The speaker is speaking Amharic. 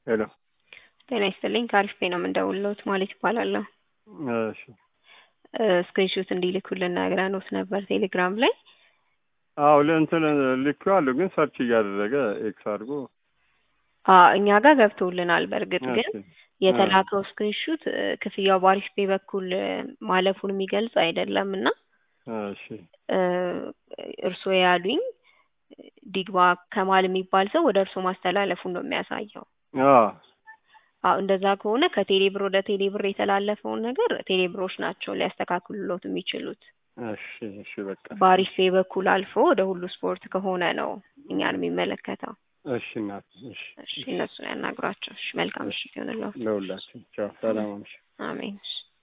ሄሎ ጤና ይስጥልኝ ከአሪፍ ቤ ነው የምንደውልዎት ማለት ይባላለሁ። እሺ ስክሪንሾት እንዲልኩልን ነግረንዎት ነበር ቴሌግራም ላይ። አዎ ለእንትን ልኬዋለሁ፣ ግን ሰርች እያደረገ ኤክስ አድርጎ አዎ እኛ ጋር ገብቶልናል። በእርግጥ ግን እሺ፣ የተላከው ስክሪንሹት ክፍያው በአሪፍ ቤ በኩል ማለፉን የሚገልጽ አይደለም እና እሺ እርስዎ ያሉኝ ዲግባ ከማል የሚባል ሰው ወደ እርስዎ ማስተላለፉን ነው የሚያሳየው። አዎ አዎ እንደዛ ከሆነ ከቴሌብር ወደ ቴሌብር የተላለፈውን ነገር ቴሌብሮች ናቸው ሊያስተካክሉሎት የሚችሉት። እሺ እሺ በቃ በአሪፍ ቤ በኩል አልፎ ወደ ሁሉ ስፖርት ከሆነ ነው እኛን የሚመለከተው። እሺ እናት እሺ እሺ እነሱን ያናግሯቸው። እሺ መልካም ምሽት ይሆንልዎት። ለሁላችን ቻው፣ ሰላም አምሽ አሜን። እሺ